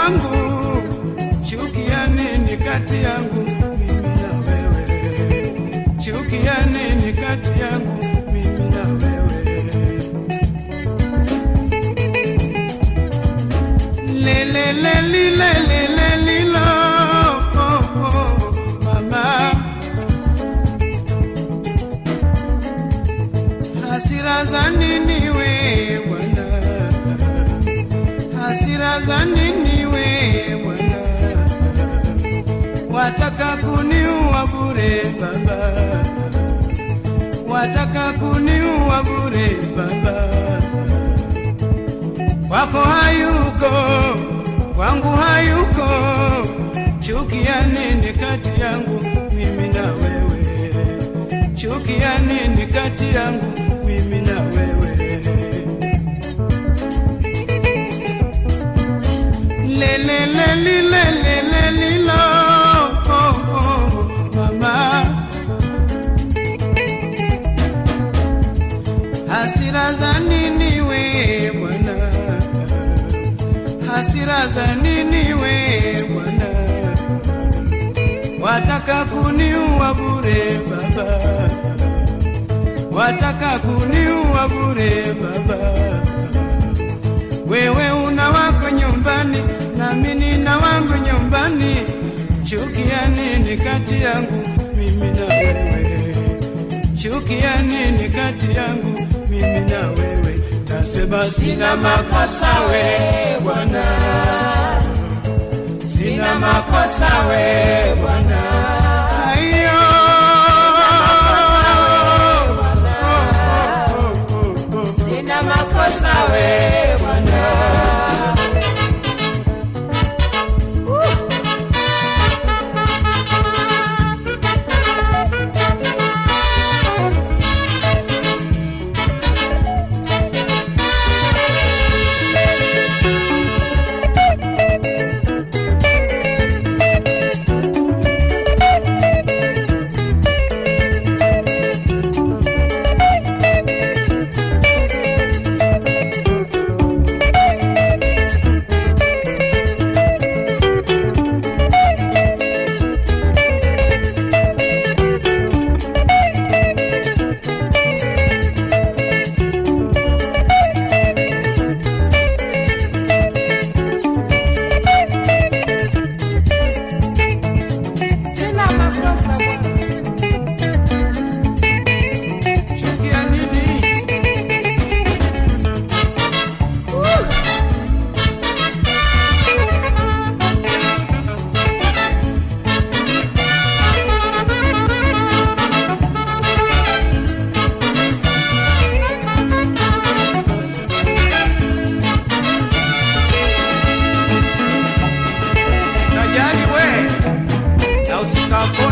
wangu, chukia nini kati yangu mimi na wewe? Chukia nini kati yangu mimi na wewe? Le le le li le le le li lo oh, oh, mama hasira za nini we bwana hasira za nini we bwana wataka kuniua bure baba wataka kuniua bure baba kwako hayuko kwangu hayuko chukia nini kati yangu mimi na wewe chukia nini kati yangu mimi na wewe lelelelilelelelilo oh, oh, mama hasira za nini we bwana hasira za nini we bwana wataka kuniua bure baba wataka kuniua bure baba wewe una wako nyumbani nami nina wangu nyumbani chukia nini kati yangu mimi na wewe chukia nini kati yangu mimi na wewe nasema sina makosa we bwana sina makosa we bwana Aiyo. Oh, oh, oh, oh, oh. Sina makosa we bwana. Sina makosa bwana. chukia nini najali we na usikapo